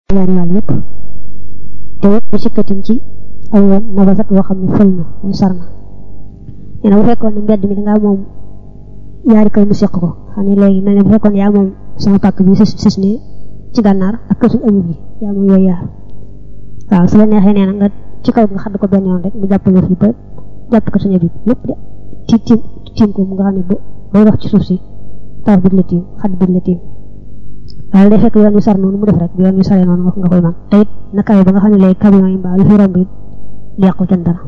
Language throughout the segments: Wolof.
ñaari wàll yëpp te it bu sikkatin ci aw yoon nabasat woo xam ne fël na wala sar na nee na bu fekkoon ne mbedd mi dangaa moom yaari kër mu seq ko xam ne léegi mel ne bu fekkoon yaa moom sama pàkk bi sis sis ne ci gànnaar ak kër suñu amib bi yaa moom yooyu yaar waaw su la neexee nee na nga ci kaw nga xadd ko benn yoon rek mu jàppale fii ba jàpp ko suñu abib lépp de tiim tiim tiim ko mu nga xam ne booy wax ci suuf si taaf bi la tiim xadd bi la tiim waaye day fekk yoon wi sar noonu mu def rek yoon wi saree noonu nga koy man te it na kawe ba nga xam ne léegi camion yi mbaa lu fi romb it yàqu kenn dara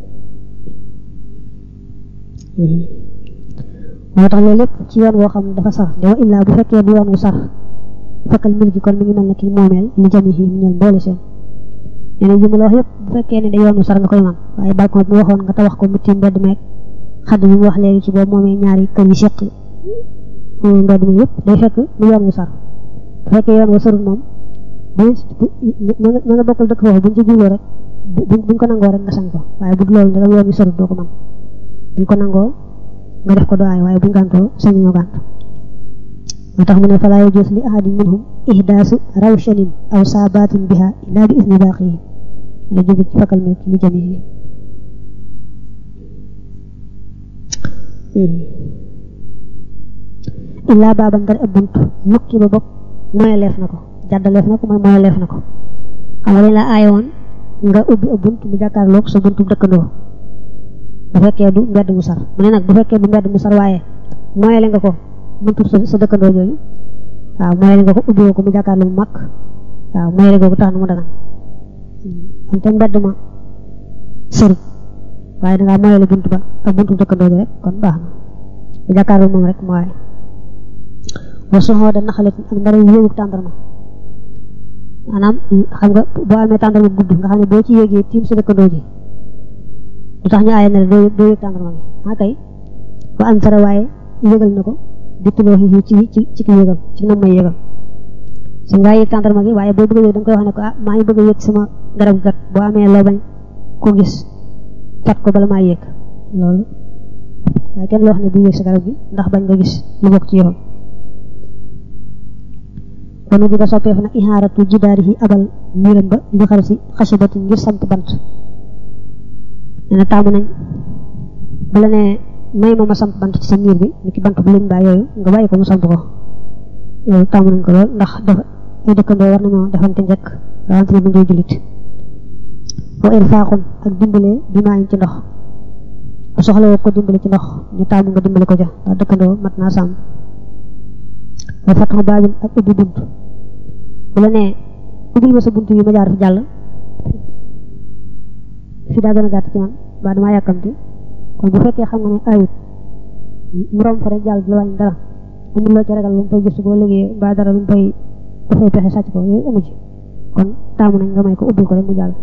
moo tax loolu lépp ci yoon woo xam ne dafa sar de wa illaa bu fekkee du yoon wu sar fekkal mil gi kon mu ngi mel ne ki moomeel li jami yi mu ñeel boole seen nee na jumla wax yëpp bu fekkee ne da yoon wu sar nga koy man waaye balcon bi mu waxoon nga tabax ko mu tiim mbedd meeg xadd bi mu wax léegi ci boobu moomee ñaari kër yi seq mbedd mi yëpp day fekk mu yoon wu sar bu fekkee yoon wa sarul moom bu ña nga bokkal dëkk foofu buñ ci jubloo rek buñ ko nangoo rek nga sañ ko waaye bu loolu ndegam yoon wi sarul doo ko man buñ ko nangoo nga def ko doaay waaye buñ gàntoo sañ ñoo gànt moo tax mu ne falaa yajuus li ahadin minhum ihdaasu rawshanin aw saabatin biha illa bi isni baaqiyi la jóge ci fakal mi li jamihi illaa baaban dara ab bunt mukki ba bopp moyaleef na ko jàddaleef na ko mooy moyaleef na ko xam nga dañ la aaye woon nga ubbi ab bunt mu jàkkaarloog sa buntu dëkkandoo bu fekkee du mbedd mu sar mu ne nag bu fekkee du mbedd mu sar waaye moyale nga ko buntu sa dëkkandoo jooju waaw moyale nga ko ubbi ko mu jàkkaarloo mu mag waaw moyale googu tax na mu dagan wante mbedd ma sërut waaye dangaa moyale bunt ba ak buntu dëkkandoo bi rek kon baax na bu jàkkaarloo moom rek mooy wa soxoo da naxalit ak ndara yéeguk tàndarma maanaam xam nga boo amee tàndarma gudd nga xam ne boo ci yéegee tiim sa dëkkandoo ji lu tax ñu aaye ne la doo doo yëg tàndarma bi ah kay ba am sara waaye yëgal na ko dittuloo xii ci ci ci ki yëgal ci nam may yëgal su ngaa yëg tàndarma gi waaye boo bëgg a yëg da nga koy wax ne ko ah maa ngi bëgg a yëg sama garab gat boo amee loo bañ ko gis kat ko bala maa yëg loolu waaye kenn loo xam ne bu yëg sa garab gi ndax bañ nga gis lu bokk ci yoon wanu bi nga soppeef nag ihaaratu jidaarihi abal miiram ba li xar si xasibati ngir samp bant nee na taamu nañ bu la nee may ma ma samp bant ci sa miir bi ni ki bant bu lim baa yooyu nga bàyyi ko mu samp ko loolu taamu nañ ko lool ndax dafa ay dëkkandoo war nañoo defante njëkk rawante bu ngay jullit wa irfaaxun ak dimbale bi maa ci ndox bu soxla woo ko dimbale ci ndox ñu taamu nga dimbale ko ja ndax dëkkandoo mat naa sàmm wa fatxu baabin ak ubbi bunt bu la nee ubbil ma sa bunt yi ma jaar fi jàll fi daa gën a gàtt ci man ba damaa yàkkamti kon bu fekkee xam nga ne ayut mu romb fa rek jàll du la wàññi dara amul loo ci ragal lu mu fay gis boo liggéey ba dara lu mu fay dafay pexe sàcc ko yooyu amu ci kon taamu nañ nga may ko ubbil ko rek mu jàll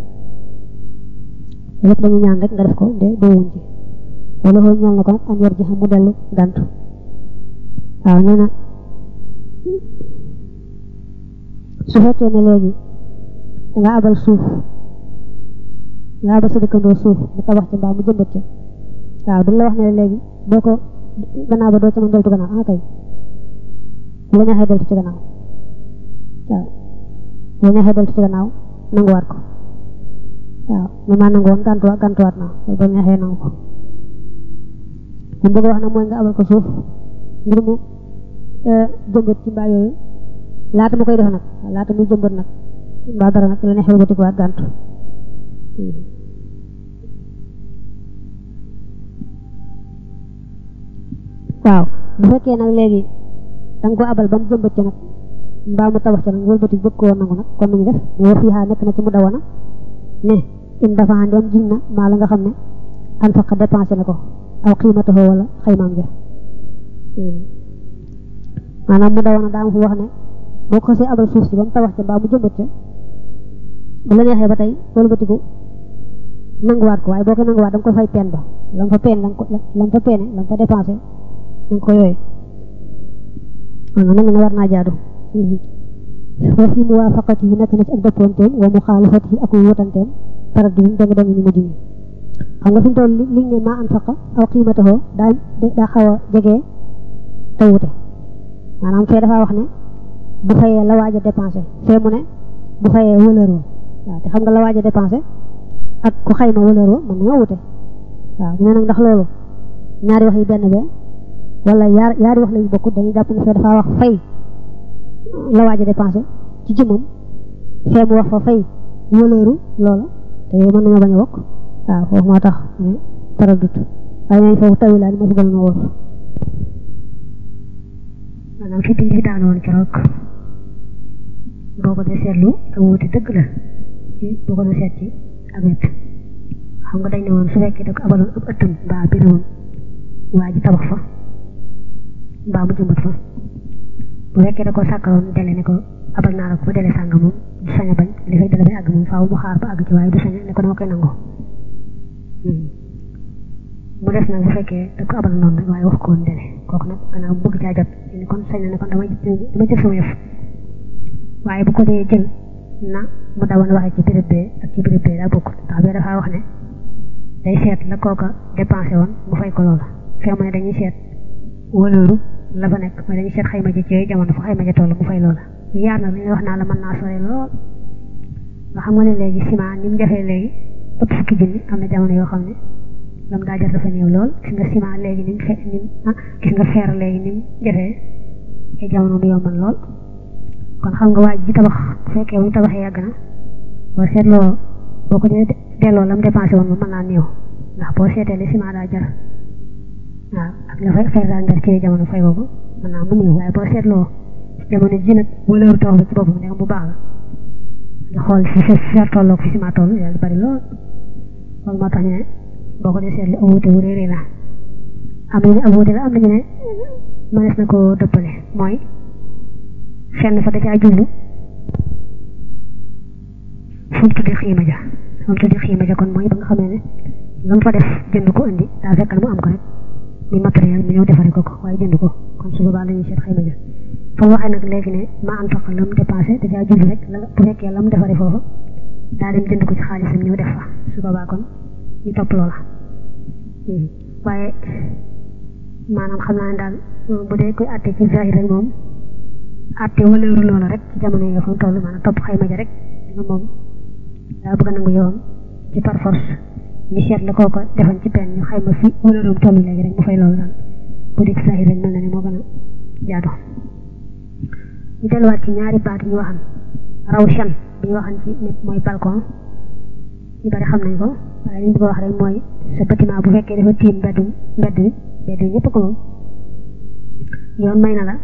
lépp dañuy ñaan rek nga def ko de doowuñ ci wala xool ñal na ko nag an yor ji xam mu dellu gàntu waaw nee na su fekkee ne léegi danga abal suuf nga abal sa dëkkandoo suuf mu tabax ci mbaa mu jëmbat ci waaw duñ la wax ne léegi boo ko gannaaw ba doo ca mën deltu gannaaw ah kay bu la neexee deltu ci gannaaw waaw bu la neexee deltu ci gannaaw nanguwaat ko waaw ne maa nangu woon gàntuwaat gàntuwaat naa loolu ba neexee nangu ko li bëgg wax nag mooy nga abal ko suuf ngir mu jëmbat ci mbaa yooyu laata mu koy def nag laata muy jëmbat nag mbaa dara nag la neexee ba tikuwaat gàntu waaw bu fekkee nag léegi da nga ko abal ba mu jëmbat ci nag mbaa mu tabax ci nag wëlbati bëgg koo nangu nag kon nañu def mais fii xaa nekk na ci mu dawana ne in dafa ndem jiñ na maa la nga xam ne an faqa dépensé na ko aw xiimatoo wala xaymaam ja maanaam mu dawana daa am fu wax ne boo ko xasee abal suuf si ba mu tabax ca mbaa mu jëmbat ca bu la neexee ba tey wëlbatiku nanguwaat ko waaye boo ko nanguwaat da nga koy fay peen ba la mu fa peen la mu fa peene la mu fa dépensé da nga ko yooyu maanaam nag ne war naa jaadu wa fi muwaafaqatihi nekk na ci ak dëppoonteem wa muxaalafatihi ak wutanteem parat bi danga danga ñu mujj ñi xam nga fi mu toll liñ ne maa anfaqa aw qiimatahu daa daa xaw a jege te wute maanaam fee dafa wax ne bu fayee la waaj a dépensé fee mu ne bu fayee wëlër wa waaw te xam nga la waaj a dépensé ak ku xayma wëlër wa mën nañoo wute waaw ñu ne nag ndax loolu ñaari wax yi benn be wala yaar yaari wax lañu bokkut dañuy jàpp ne fee dafa wax fay la waaj a dépensé ci jëmmam fee mu wax fa fay wëlëru loola te mën nañoo bañ a bokk waaw foofu moo tax taradut waaye nañ foofu tawilaan moo fi gën a wóor maanaam fi biñ fi daan woon keroog boo ko dee seetlu ak wuute dëgg la ci boo ko dee seet ci ak wet xam nga dañ ne woon su fekkee da ko abaloon ab ëttam mbaa birawam waa ji tabax fa mbaa mu jëmbat fa bu fekkee da ko sàkkaloon dele ne ko abal naa la ko ba dele sàng moom du sañ a bañ li fay dele bay àgg moom faaw mu xaar ba àgg ci waaye du sañ ne ko dama koy nangu mu des nag bu fekkee da ko abal noonu rek waaye wax ko woon dele kooku nag gannaaw bëgg caa jot ni kon sañ na ne kon dama dama jël sama yëf waaye bu ko dee jël na mu dawoon waxee ci béréb bee ak ci béréb bee daa bokkut ndax bee dafaa wax ne day seet la kooka dépensé woon mu fay ko loola fee mu ne dañuy seet wëlooru la fa nekk mooy dañuy seet xayma ji ci jamono fa xayma ja toll mu fay loola yaar na li wax naa la mën naa sore lool nga xam nga ne léegi ciment ni mu jafee léegi ëpp fukki junni am na jamono yoo xam ne lam daa jar dafa néew lool gis nga ciment léegi ni mu fe ni mu gis nga fer léegi ni mu jafee ay jamono mu yomban lool kon xam nga waaj ji tabax bu fekkee mu tabaxee yàgg na boo seetloo boo ko dee delloo lam dépensé woon moom mën naa néew ndax boo seetee li ciment daa jar waaw ak la fay fer daa jar ci jamono fay ko mën naa mu néew waaye boo seetloo jamono ji nag wëlëru tax bi ci boppam ne bu baax la nga xool fi fi fer tolloog fi ciment toll yàlla bari lool loolu moo tax ñu ne boo ko dee seetlu am wuute wu réeré la am nañu ne am wuute la am nañu ne mënees na ko dëppale mooy fenn fa da caa jublu fu mu tuddee xiima ja fu mu tuddee xiima ja kon mooy ba nga xamee ne la mu fa def jënd ko indi daa fekk mu am ko rek muy matériel mi ñëw defare ko ko waaye jënd ko kon su boobaa dañuy seet xiima ja fa mu waxee nag léegi ne ma an faq la mu dépensé da caa jublu rek la bu fekkee la mu defare foofu daa dem jënd ko ci xaalisam ñëw def fa su boobaa kon ñu topp loola waaye maanaam xam naa ne daal bu dee koy àtte ci zahir rek moom àtte wëleeru loola rek ci jamono yi fa mu toll maanaam topp xayma ja rek nga moom daa bëgg a nangu yoon ci par force ñu seet la kooko defoon ci benn ñu xayma fi wëleeroom toll léegi rek mu fay loolu daal bu dee ci zahir rek mel na ne moo gën a jaadu ñu delluwaat ci ñaari baat yi ñu waxan raw chan bi ñu waxan ci nit mooy balcon ñu bari xam nañ ko waaye li ñu bëgg a wax rek mooy sa bâtiment bu fekkee dafa tiim mbedd mbedd bi mbedd bi ñëpp ko moom yoon may na la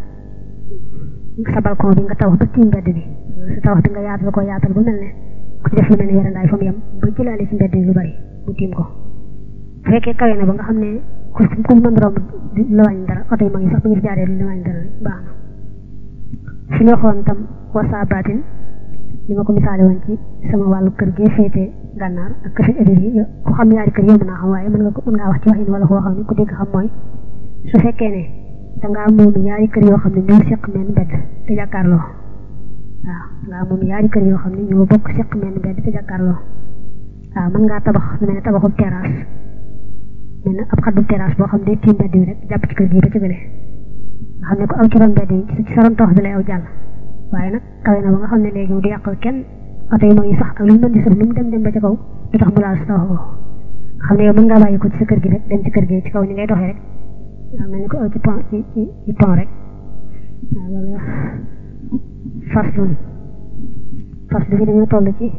sa balcon bi nga tabax ba tiim mbedd bi sa tabax bi nga yaatal ko yaatal ba mel ne ku ci def lu mel ne werandaay fa mu yem ba jëlaale ci mbedd bi lu bari bu tiim ko bu fekkee kawe na ba nga xam ne ku ku mën romb la wàññi dara oto yi mag yi sax bu ñu fi jaaree lu la wàññi dara baax na su ñu waxoon tam wasa baatin li ma ko misaale woon ci sama wàllu kër gee féete gànnaar ak kër édir yi ku xam ñaari kër yomb naa xam waaye mën nga ko mën ngaa wax ci waxin wala koo xam ne ku dégg xam mooy su fekkee ne dangaa moom ñaari kër yoo xam ne ñoo seq menn mbedd te jàkkaarloo waaw dangaa moom ñaari kër yoo xam ne ñoo bokk seq menn mbedd te jàkkaarloo waaw mën ngaa tabax lu mel ne tabaxub terrasse mel ne ab xaddu terrasse boo xam ne tiim mbedd bi rek jàpp ci kër gi ba ci gële nga xam ne ko aw ci ron mbedd yi ci sa ron tabax bi lay aw jàll waaye nag kawe na ba nga xam ne léegi du yàqal kenn oto yi mag yi sax ak lu ñu mën di sëf lu mu dem dem ba ca kaw du tax mu laal sa tabax boobu xam ne yow mën ngaa bàyyi ko ci sa kër gi rek dem ci kër gi ci kaw ni ngay doxee rek waaw mel ni ko aw ci pont ci ci ci pont rek waaw loolu faslun faslu bi dañoo toll ci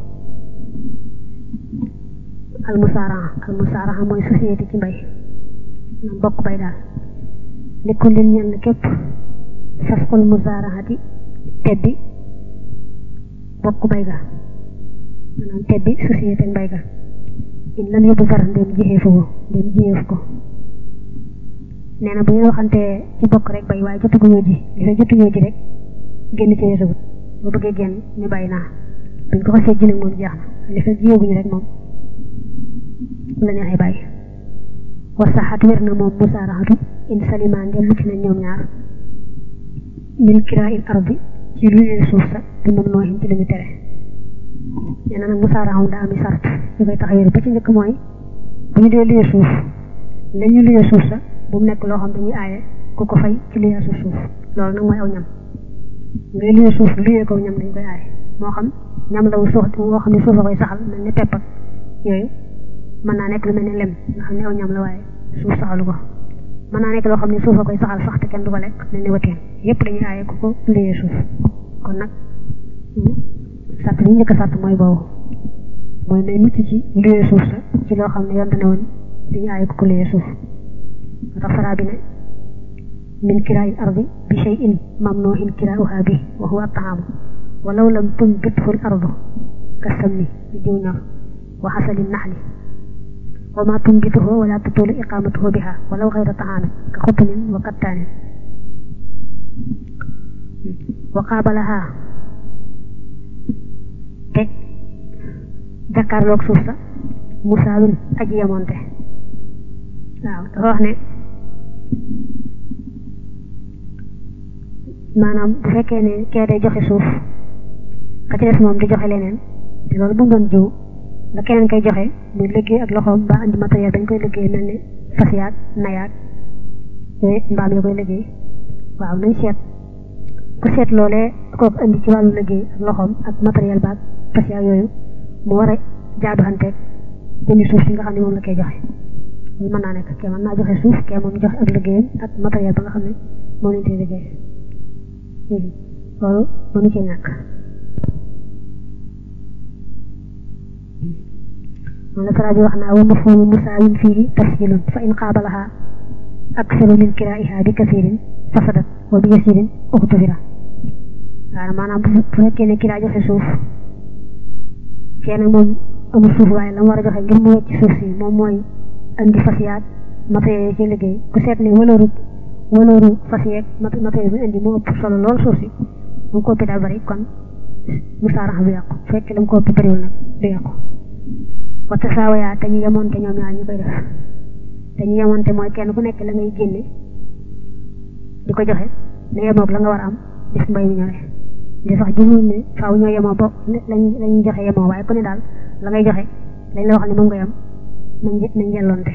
almusaaraha almusaaraha mooy société ci mbay maanaam bokk bay daal nekkul leen ñenn képp fasqul musaarahati tebbi bokk bay ga maanaam tebbi société mbay ga in lam yóbbu far ndem jixee foofu ndem jiyeef ko nee na bu ñu waxantee ci bokk rek bay waaye jotuguñoo ji li fa jotuñoo ji rek génn ci weesagut boo bëggee génn ñu bay naa buñ ko xasee ji nag moom jeex na li fa jiyeeguñu rek moom la neexee bàyyi wasaxat wér na moom musaaraxatu in salimaan de mucc nañ ñoom ñaar min kiraa il ardi ci lu leen suuf sa bi moom noo xin ci li ñu tere nee na nag musaaraxam daa ami sart yu koy tax wér ba ci njëkk mooy bu ñu dee luyee suuf la ñu luyee suuf sa bu mu nekk loo xam dañuy aaye ku ko fay ci luyee suuf suuf loolu nag mooy aw ñam ngay luyee suuf luyee ko ñam dañ koy aaye moo xam ñam la wu suux woo xam ne suuf a koy saxal mel ni pepp ak yooyu mën naa nekk lu mel ni lem nga xam ne aw ñam la waaye suuf saxalu ko mën naa nekk loo xam ne suuf a koy saxal sax te kenn du ko lekk mel ni wëteen yépp dañuy aaye ku ko luyee suuf kon nag sart li njëkk a sart mooy boobu mooy nay mucc ci luyee suuf sa ci loo xam ne yonte ne woon dañuy aaye ku ko luyee suuf moo tax faraa bi ne min kiraay ardi bi shay'in mamnuhin kiraa'uha bi wa huwa at-ta'am walaw lam tunbithu al-ardu kasamni bi diw ñor wa xasali naxli wa ma tunbituhu wala tutulu iqamatuhu biha walaw xayra ta'amin ka xutnin wa kattaanin wa qaabalaha te jàkkaarloog suuf sa musaawin aji yamonte waaw dafa wax ne maanaam bu fekkee ne kee day joxe suuf ka ci des moom di joxe leneen te loolu bu mu doon jiw nga keneen koy joxe muy liggéey ak loxoom ba andi matériel dañ koy liggéey mel ni fas yaag nayaag yooyu mbaam ya koy liggéey waaw nañ seet ku seet loolee kooku andi ci wàllu liggéey ak loxoom ak matériel baag fas yaag yooyu mu war a jaadu xanteeg jëmi suuf si nga xam ne moom la koy joxe loolu mën naa nekk kee mën naa joxe suuf kee moom joxe ak liggéeyam ak matériel ba nga xam ne moo leen di liggéey loolu mënu ci ñàkk moom la sara bi wax naa wa mafhumu musaawin fiihi tafsilun fa in qaabalaha aksaru min kiraiha bi kasirin fasadat wa bi yasirin uxtufira waaw maanaam bu fekkee ne kiraa joxe suuf kenn moom amul suuf waaye la mu war a joxe ngir mu wecc suuf si moom mooy andi fas yaag matériel yi ci liggéey ku seet ne walooru walooru fas yeeg matériel bi indi moo ëpp solo lool suuf si mu ko ëpp daa bari kon musaarax bi yàqu fekk la mu ko ëpp bariwul nag du yàqu wata saawayaa te ñu yemoonte ñoom ñaar ñu koy def te ñu yemoonte mooy kenn ku nekk la ngay génne di ko joxe ne yemoog la nga war a am bis mbay mi ñëwee di sax jumuñ ne faaw ñoo yemoo bo lañ lañuy joxe yemoo waaye ku ne daal la ngay joxe lañ la wax ne moom nga yem nañ nañ yelloonte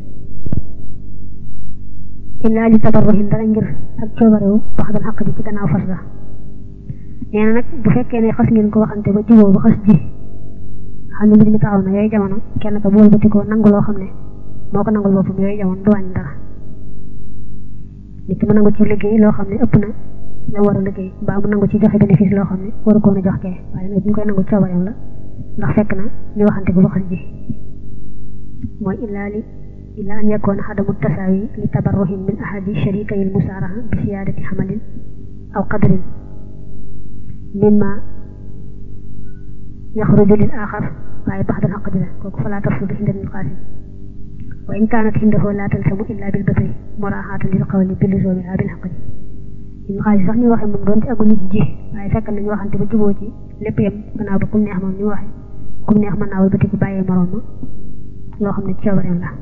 illaa li tabarruhin dara ngir ak coobarewu wax dal xaq ji ci gannaaw fas ga nee na nag bu fekkee ne xas ngeen ko waxante ba juboo ba xas ji xam ne mbir mi taxaw na yooyu jamono kenn ka bool bati ko nangu loo xam ne moo ko nangul boppam yooyu jamono du wàññi dara nit ki mu nangu ci liggéey loo xam ne ëpp na la war a liggéey mbaa mu nangu ci joxe bénéfice loo xam ne waru koon a jox kee waaye nag bu ñu koy nangu coobareem la ndax fekk na ñu waxante ko ba xas ji mooy illaa li illaa an yakoona xadamu tasaawi li tabarruhin min ahadi sharikay al musaaraha bi siyaadati xamalin aw qadrin mimma yaxruju lil axar waaye baxdal xaq ji la kooku fa laa tafsudu inda al qaasim wa in kaanat indahu laa talsamu illa bil batri muraaxaatan lil qawli bi luzoomiha bil xaq ji ibn xaasim sax ni waxee moom doonte aguñu ci ji waaye fekk nañu waxante ba juboo ci lépp yem gannaaw ba kum neex moom ni waxee kum neex mën naa wëlbati ku bàyyee moroom ma loo xam ne coobareem la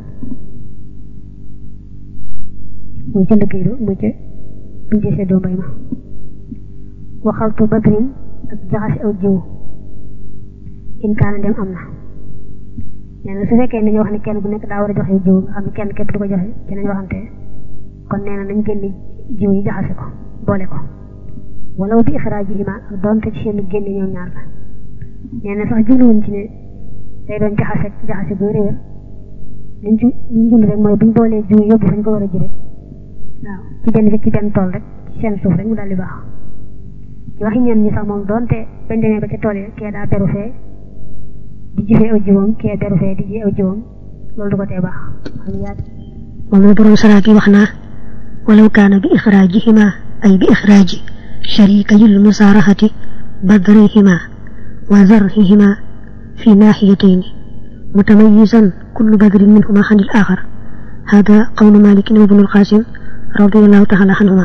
muy ca liggéey ba muy ca buñ ci seddoo mbay ma waxaltu badrin ak jaxasi aw jiw in kaana dem am na nee na su fekkee ne dañoo wax ne kenn ku nekk daa war a joxe jiw nga xam ne kenn képp du ko joxe ci nañ waxante kon nee na nañ génne jiw yi jaxase ko boole ko wala bi ixraajihima ak doonte ci seen génne ñoom ñaar la nee na sax jubluwuñ ci ne day doon jaxase jaxase bu réer liñ ci liñ jublu rek mooy buñ boolee jiw yóbbu fañ ko war a ji rek waaw ci benn ci benn tool rek ci seen suuf rek mu daal di baax ci waxi ñenn ñi sax moom doonte bañ demee ba ca tool yi kee daa beru fee di ji fee aw jiwam kee beru fee di ji aw jiwam loolu du ko tee baax xam yaa moom la borom saraaki wax naa walaw kaana bi ixraajihima ay bi ixraaji sharikayil musaaraxati badrihima wa zarhihima fi naaxiyatayni mutamayisan kullu badrin minhuma xan il axar hada qawlu malikin wa ibnul qasim radiallahu taala anhuma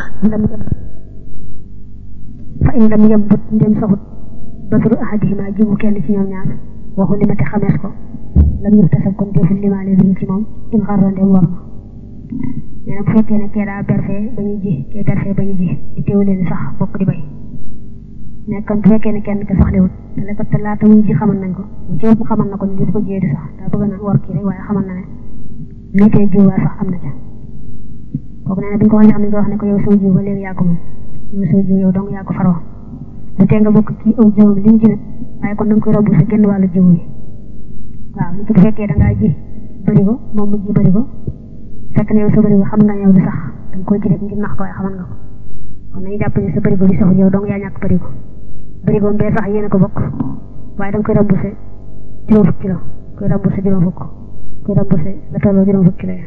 fa in lam yambut ndem saxut badru ahadihima jiwu kenn ci ñoom ñaar waxu limate xamees ko lam yuftasab kon deful limaale bi ci moom in xarra ndem war na nee na bu fekkee ne kee daa berfee ba ñuy ji kee berfee ba ñuy ji di teewu leen sax bokk di bay mais kon bu fekkee ne kenn ka soxlewut te la ko te laata muy ji xamal nañ ko bu ci ëpp xamal na ko ni di ko jiyee di sax daa bëgg na war kii rek waaye xamal na ne lii tey jiw waa sax am na ca kooku nee na bi ñu ko waxee xam ne nga wax ne ko yow soo jiw ba léegi yaa ko moom yow soo jiw yow dong yaa ko faroo bu tee nga bokk ci aw jiwam li mu ji nag waaye kon da nga koy romb sa genn wàllu jiw yi waaw li ci bu fekkee da ngaa ji bëri ko moom mu ji bëri ko fekk ne yow sa bëri ko xam nga yow du sax da nga koy ji rek ngir nax ko waaye xaman nga ko kon nañu jàpp ne sa bëri ko bi saxul yow dong yaa ñàkk bëri ko bëri ko mbee sax yéen a ko bokk waaye da nga koy remboursé juróom fukki kilo koy remboursé juróom fukk koy remboursé la tolloo juróom fukki kilo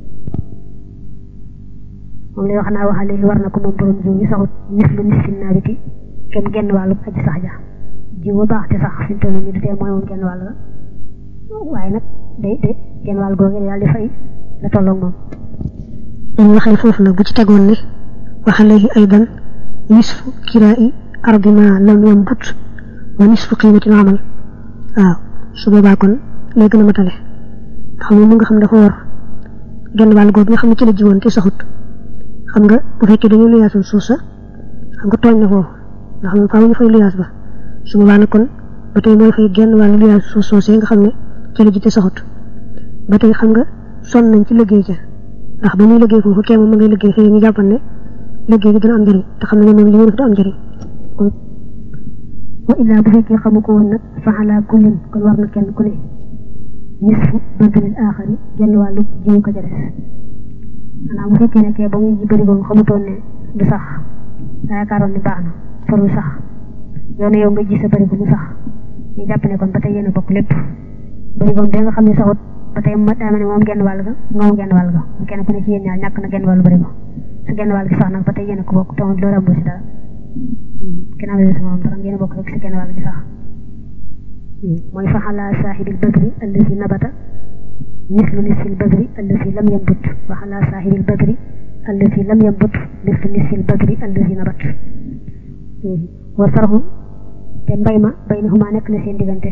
moom lay wax naa waxa léegi war na ko moom borom jiw yi saxut nis lu nis fin naa biti kenn genn wàllu aji sax ja jiw ba baax te sax fi mu toll nii du tee mooy moom genn wàll la waaye nag day day genn wàll googu daal di fay la tolloog moom dañ waxee foofu nag bu ci tegoon ne waxa léegi aydan nisfu kiraa'i ardi ma lam yambut wa nisfu qiimatil amal waaw su boobaa kon lay gën a matale xam nga mu nga xam dafa war genn wàll googu nga xam ne ci la jiwoon te saxut xam nga bu fekkee dañu luyaasul suuf sa xam nga tooñ na foofu ndax moom faaw ñu fay luyaas ba su boobaa nag kon ba tey mooy fay genn wàllu luyaas suuf soosee nga xam ne ci la ji te saxut ba tey xam nga sonn nañ ci liggéey ca ndax ba muy liggéey foofu kee moom ma ngay liggéey fii ñu jàppan ne liggéey bi dina am njëriñ te xam ne moom li ñu def du am njëriñ wa illaa bu fekkee xamu ko woon nag fa ala kullin kon war na kenn ku ne nisfu badril aaxari genn wàllu jiwu ko ca des maanaam bu fekkee ne kee ba muy ji bëri boobu xamutoon ne du sax daa yaakaaroon ne baax na farul sax yow ne yow nga ji sa bëri bu mu sax ñu jàpp ne kon ba tey yéen a bokk lépp bëri boobu nga xam ne saxut ba tey ma daa mel ne moom genn wàll ga nga moom genn wàll ga kenn ku ne ci yéen ñaar ñàkk na genn wàllu bëri ba su genn wàll gi sax nag ba tey yéen a ko bokk te moom loolu amul si dara kenn amee sama moom dara ngeen bokk rek si genn wàll gi sax mooy fa ala saahibil badri allazi nabata mislu nisfil badri allazi lam yambut wa ala saahibil badri allazi lam yambut mislu nisfil badri allazi nabat wa sarhu te mbay ma baynahuma nekk na seen diggante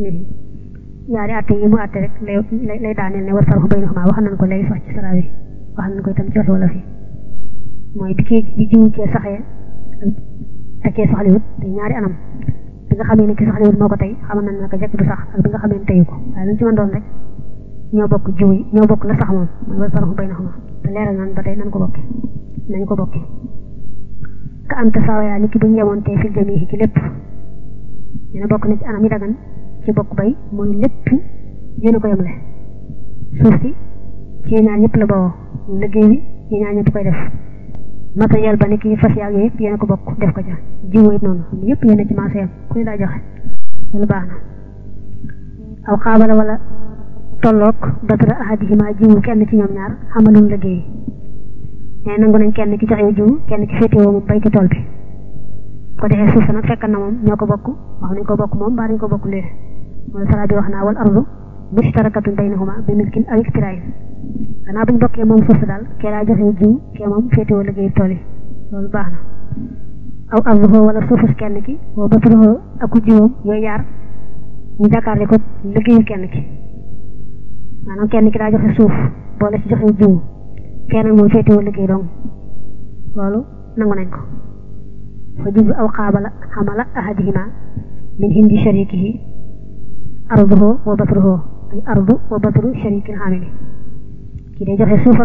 ñaari atte yi mu atte rek lay lay daaneel ne wa sarhu baynahuma wax nañ ko léegi sax ci sara bi wax nañ ko itam ci waxi wala fi mooy bi kii bi jiwu cee saxee te kee soxliwut te ñaari anam bi nga xamee ne ki soxliwut moo ko tey xamal nañ naka jekk du sax ak bi nga xamee ne teyu ko waaye lu ci mën doon rek ñoo bokk jiw yi ñoo bokk la sax moom mooy wa sarhu baynahuma te leeral nañ ba tey nañ ko bokki nañ ko bokki ka am tasaawayaa ni ki bu ñu yemoon tey fil jamihi ci lépp ñu ne bokk na ci anam yi dagan ci bokk bay mooy lépp yéen a ko yemle suuf si ci ñaar ñëpp la bawoo liggéey bi yi ñaar ñëpp koy def matériel ba ni ki fas yaag yooyu yëpp yéen a ko bokk def ko ca jiw it noonu yëpp yéen a ci marché yam ku ñu daa joxe loolu baax na aw xaabala wala tolloog badra ahadihima jiwu kenn ci ñoom ñaar xamalum liggéey mais nangu nañ kenn ki joxe jiwu kenn ki féetewoo moom bay ci tool bi ko defee suuf sa nag fekk na moom ñoo ko bokk wax nañ ko bokk moom baa nañ ko bokk lee mooy sara bi wax naa wal ardu mushtarakatun baynahuma bi milkin aw iktirain gannaaw buñ bokkee moom suuf sa daal kee daa joxe jiwu kee moom féetewoo liggéey tool yi loolu baax na aw arduhoo wala suufus kenn ki boo batruhoo aku jiwoom yooyu yaar ñu jàkkaarle ko liggéeyu kenn ki maanaam kenn ki daa joxe suuf boole ci joxe jiwu kenn moom féetewoo liggéey dong loolu nangu nañ ko fa jublu aw xaabala xamala ahadihima min hindi sharikihi arduhu wa batruhu ay ardu wa batru sharikil xamili kii day joxe suuf ak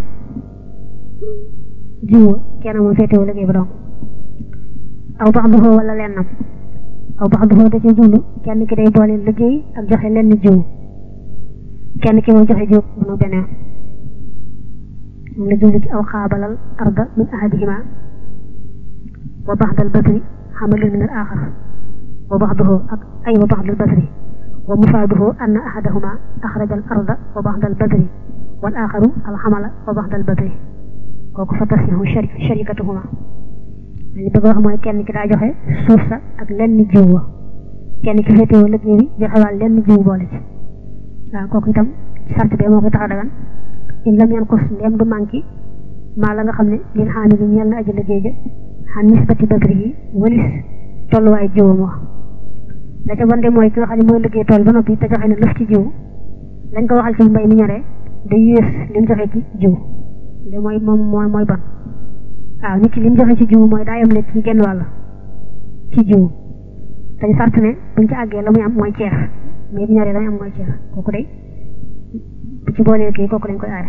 jiwu kenn moom féetewoo liggéey ba dong aw baxduhu wala lennam aw baxduhu da ci jublu kenn ki day boole liggéey ak joxe lenn jiwu kenn ki moom joxe jiw bunu beneen moom la jublu ci aw xaabalal arda min ahadihima wa baxdal basri xamalun min al axar wa baxduhu ak ay wa baxdal basri wa mufaaduhu anna ahadahuma axraja al arda wa baxdal basri wal axaru al xamala wa baxdal basri kooku fa tasihu sharikatuhuma li bëgg wax mooy kenn ki daa joxe suuf sa ak lenn jiw wa kenn ki féetewoo liggéey bi joxe waal lenn jiw boole ci waaw kooku itam sart bee moo koy tax a dagan in lam yanqus ndem du manqué maa la nga xam ne lin xaami gi ñeel na aji liggéey ja xan nisbati badri yi walis tolluwaay jiwam wax la ca bonde mooy ki nga xam ne mooy liggéey tool ba noppi te joxe ne lëf ci jiw lañ ko waxal ci mbay mi ñoree day yées li mu joxe ci jiw li mooy moom mooy mooy bon waaw nit ki li mu joxe ci jiw mooy daa yem ne ci genn wàll ci jiw dañ sart ne buñ ci àggee la muy am mooy ceex mais bu ñoree la muy am mooy ceex kooku day bu ci boolee kii kooku dañ koy aare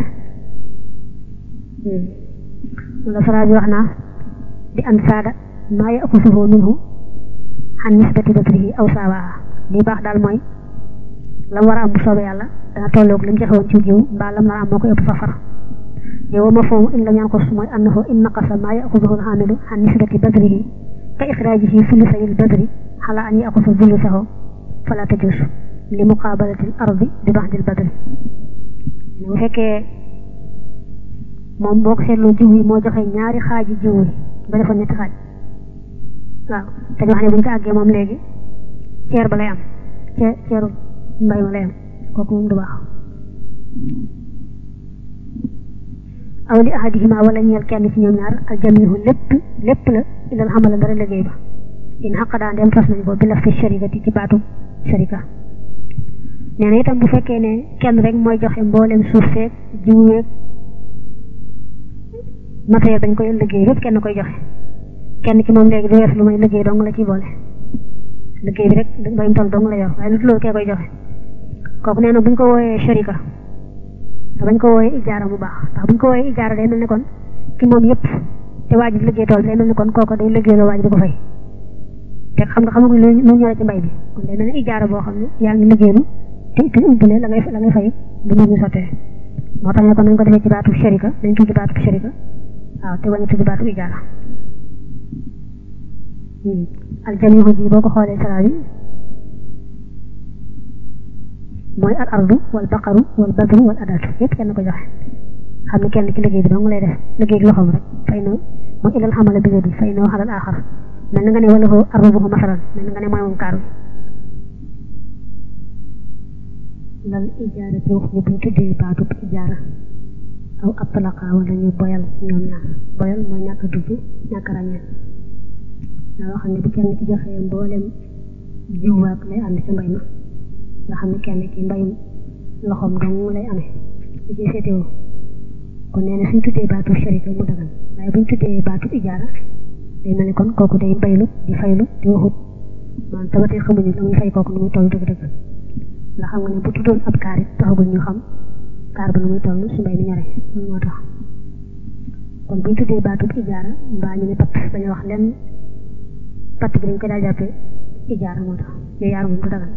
la sara bi wax naa bi an saada maa yaqusuhu minhu xan nisbati badrihi aw saawaa li baax daal mooy la mu war a am bu soobee yàlla dana tolloog li mu joxe woon ci jiw mbaa lam nar a am moo koy ëpp safar yow ma foomu in lam yanqus mooy annahu in naqasa maa yaxuduhu alxaamilu an nisbati badrihi ka ixraajihi sulusay al badri xala an yaxusa sulusahu fala tajus li muqaabalati al ardi bi baxdi al badri bu fekkee moom boo ko seetloo jiw yi moo joxe ñaari xaaji jiw yi ba defoon ñetti xaaj waaw te ñu wax ne bu ñu ko àggee moom léegi ceer ba lay am ceer ceeru mbay ma lay am kooku moom du baax aw li ahadihima wala ñeel kenn ci ñoom ñaar al jamihu lépp lépp la ilal xamala dara liggéey ba in xaqadaa dem fas nañ ko bi laf fi sharikati ci baatu sharika nee na itam bu fekkee ne kenn rek mooy joxe mboolem suuf seeg jiw weeg matériel dañ koy liggéey yëpp kenn koy joxe kenn ci moom léegi du wees lu may liggéey dong la ciy boole liggéey bi rek bayum tool dong la yor waaye lu loolu kee koy joxe kooku nee na buñ ko wooyee sharika te bañ ko wooyee ijaara bu baax ndax buñ ko wooyee ijaara day mel ni kon ki moom yëpp te waa ji liggéey tool day mel ni kon kooku day liggéey loo waa ji di ko fay te xam nga xamaguñ lu ñu ñëwee ci mbay bi kon day mel ni ijaara boo xam ne yaa ngi liggéeylu te te umpale la ngay la ngay fay bu ñu ñu sottee moo tax ne kon nañ ko defee ci baatu sharika dañ tudd baatu sharika waaw te wañu tudd baatu ijaara aljamihu ji boo ko xoolee sara bi mooy al ardu wal baqaru wal badru wal adatu yëpp kenn ko joxe xam ne kenn ci liggéey bi dong lay def liggéey loxoom rek fay na mooy ilal xamala bi di fay na xalal aaxar mel na nga ne wala ko arrubuhu masalan mel na nga ne mooy moom kaar bi lal ijaara ci wax ñu buñ tuddee baatub ijaara aw atlaqa wala ñu boyal ñoom ñaar boyal mooy ñàkk a tudd ñàkk a ràññee daa xam ne bu kenn ci joxee mboolem jiwaak lay ànd ci mbay ma nga xam ne kenn ki mbayum loxoom dong lay amee di ci seetewoo kon nee na suñ tuddee baatu sharika mu dagan waaye buñ tuddee baatu ijaara day mel ni kon kooku day baylu di faylu di waxut maanaam tabatee xamuñu la muy fay kooku nu muy toll dëgg-dëgg nga xam nga ne bu tuddoon ab kaar it taxagul ñu xam kaar ba nu muy toll su mbay mi ñore loolu moo tax kon buñ tuddee baatu ijaara mbaa ñu ne patt dañu wax lenn patt bi dañ ko daa jàppee ijaara moo tax yooyu yaar moom du dagan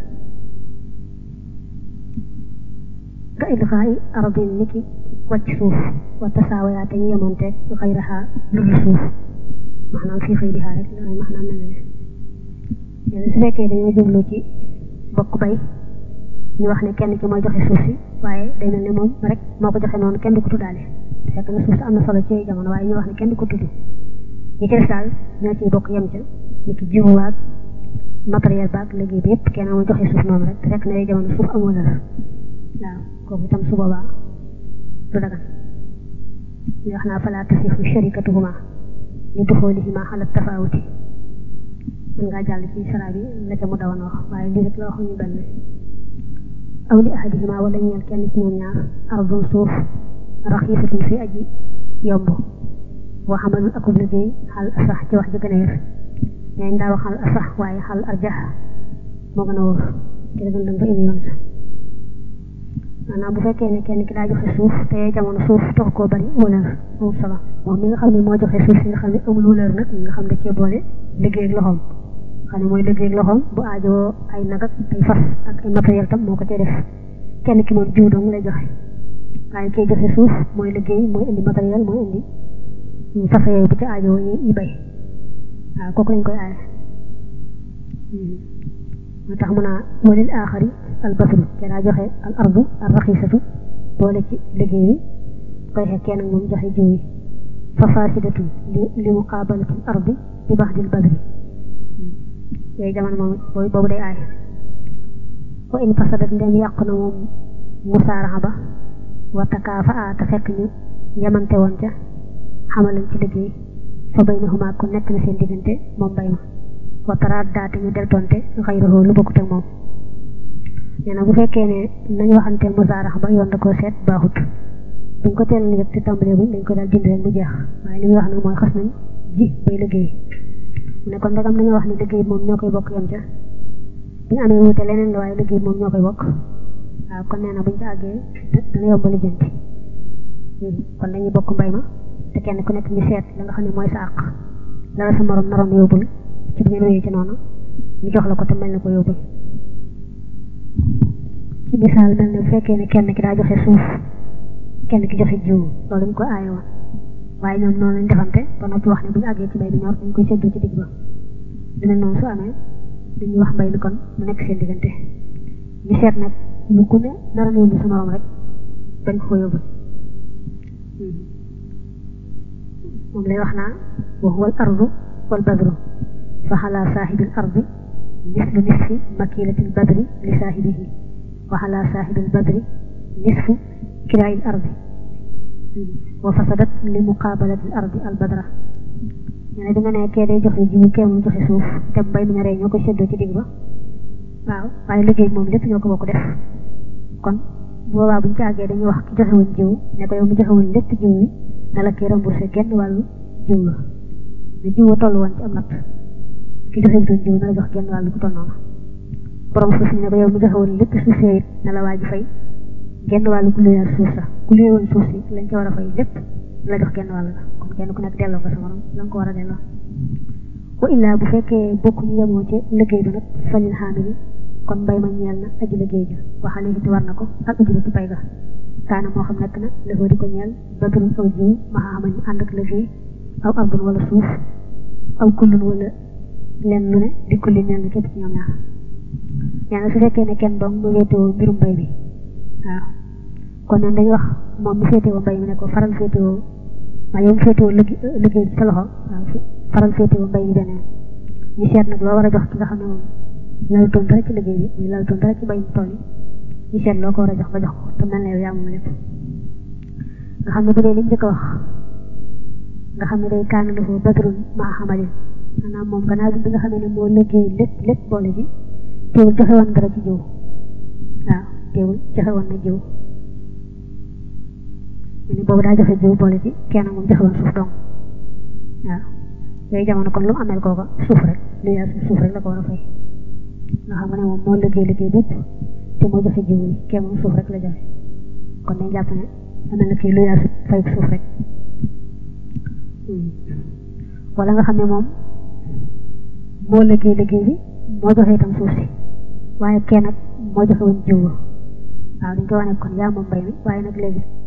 ka ilxaayi ardin niki wàcc suuf wa tasaawayaa te ñu yemoonteeg xayraha lu dul suuf maanaam fii xëy di xaar rek loolu maanaam mel na ne léegi su fekkee dañoo jublu ci bokk bay ñu wax ne kenn ki mooy joxe suuf si waaye day mel ne moom rek moo ko joxe noonu kenn du ko tuddaale te fekk na suuf si am na solo ci jamono waaye ñu wax ne kenn du ko tudd ñi ci des daal ñoo ciy bokk yem ca ni ki jiwu waag matériel baag liggéey bi yëpp kenn moo joxe suuf noonu rek te fekk na jamono suuf amoo la waaw kooku itam su boobaa du dagan ñu wax naa falaa tasifu sharikatuhuma li duxoolihima ala tafawuti mën ngaa jàll ci sara bi la ca mu dawan wax waaye lii rek la waxuñu benn aw li ahadihima wala ñeel kenn ci ñoom ñaar ardun suuf raxiisatun fi aji yomb boo xamal akub liggéey xal asax ci wax ji gën a wér ñaañ daa wax xal asax waaye xal arjax moo gën a wóor ci la gën dëng ba indi yoon sa maanaam bu fekkee ne kenn ki daa joxe suuf te jamono suuf tax koo bari wëlër amul solo moom mi nga xam ne moo joxe suuf si nga xam ne amul wëlër nag nga xam ne cee boole liggéey ak loxoom xam ne mooy liggéey ak loxoom bu aajoo ay nag ak ay fas ak ay matériel tam moo ko cee def kenn ki moom jiw dong lay joxe waaye kee joxe suuf mooy liggéey mooy indi matériel mooy indi fas yooyu bu ci aajoo yi bay waaw kooku lañ koy aaye moo tax mu naa walil aaxari al basru te daa joxe al ardu al raxisatu boole ci liggéey bi koy xekkee kenn moom joxe jiw yi fa fasidatu li li muqaabalati al ardi bi baxdil basri yooyu jamono moom boobu day aay wa in fasadat ndem yàqu na moom musaaraxa ba wa takaafa a te fekk ñu yemante woon ca xamalan ci liggéey fa baynahuma ku nekk na seen diggante moom bay ma wa taraat daate ñu deltonte xayrahu lu bokkut ak moom nee na bu fekkee ne nañu waxanteel musaarax ba yoon da koo seet baaxut buñ ko teel yëg te tàmbalee buñ dañ ko daal jënd rek mu jeex waaye li muy wax nag mooy xas nañ ji bay liggéey mu ne kon ndegam dañoo wax ne liggéey moom ñoo koy bokk yem ca bu ñu amee wuute leneen la waaye liggéey moom ñoo koy bokk waaw kon nee na buñ ca àggee dana yomb lijjanti kon dañuy bokk mbay ma te kenn ku nekk ñu seet la nga xam ne mooy sa àq la la sa morom naroon yóbbul ci bu ngeen wéyee ci noonu ñu jox la ko te mel na ko yóbbul misaal mel ne bu fekkee ne kenn ki daa joxe suuf kenn ki joxe jiw loolu dañ ko aaye woon waaye ñoom noonu lañ defante ba noppi wax ne bu ñu àggee ci mbay bi ñor dañ koy séddoo ci digg ba dina noonu su amee dañuy wax mbay mi kon mu nekk seen diggante ñu seet nag lu ku ne nara yóbbu sa morom rek bañ ko ko yóbbu moom lay wax naa wa huwa al ardu wal badru fa xalaa saaxibil ardi mislu nisfi makilatil badri li saaxibihi wa xalaa saaxibil badri nisfu kiraayil ardi wa fasadat li muqaabalatil ardi al badra ñu ne bi nga ne kee day joxe jiwu kee mu joxe suuf te mbay mi ñoree ñoo koy séddoo ci digg ba waaw waaye liggéey moom lépp ñoo ko bokk def kon boobaa buñ ci àggee dañuy wax ki joxe woon jiw ne ko yow mi joxe woon lépp jiw wi na la kii remboursé genn wàllu jiw la ne jiw wa toll woon ci am natt ki joxe wutoon jiw na la jox genn wàllu ku toll noonu borom suuf si ne ko yow mi joxe woon lépp suuf see it na la waa ji fay genn wàllu ku luyaat suuf sax ku luye woon suuf si lañ ca war a fay lépp na la jox genn wàll la kon kenn ku nekk delloo ko sa morom la nga ko war a delloo wa illaa bu fekkee bokk ñu yemoo ci liggéey bi nag falil xaamili kon mbay ma ñeel na aji liggéey ja waxale it war na ko ak aji ci pay ga kaana moo xam nekk na lëfoo di ko ñeel badrun aw jiw ma xamal ñu ànd ak liggéey aw ardun wala suuf aw kullun wala lenn lu ne di kulli ñeel na képp ci ñoom ñaar nee na su fekkee ne kenn dong mu wéetewoo mbirum mbay bi waaw kon nag dañuy wax moom mi féetewoo mbay mi ne ko faral féetewoo maa yow mi féetewoo liggéey bi sa loxo waaw faral féetewoo mbay mi beneen ñu seet nag loo war a jox ki nga xam ne moom laltoon dara ci liggéey bi muy laltoon dara ci mbay mi tool yi ñu seet loo ko war a jox nga jox ko te mel ne yow yaa moom lépp nga xam ne bu dee li njëkk a wax nga xam ne day kaana dafa badrun maa xamalin maanaam moom gannaaw bi nga xam ne moo liggéey lépp lépp boole ci teewul joxe woon dara ci jiw waaw teewul joxe woon na jiw ñu ni boobu daa joxe jiw boole ci kenn moom joxe woon suuf dong waaw yooyu jamono kon lu mu ameel kooka suuf rek lu yaa suuf rek la ko war a fay nga xam ne moom moo liggéey liggéey bépp te moo joxe jiw yi kenn moom suuf rek la joxe kon dañ jàpp ne amel na kii lu yaa fay suuf rek wala nga xam ne moom moo liggéey liggéey bi moo joxe itam suuf si waaye kenn nag moo joxe woon jiw waaw dañ koy wane kon yaa moom mbay mi waaye nag léegi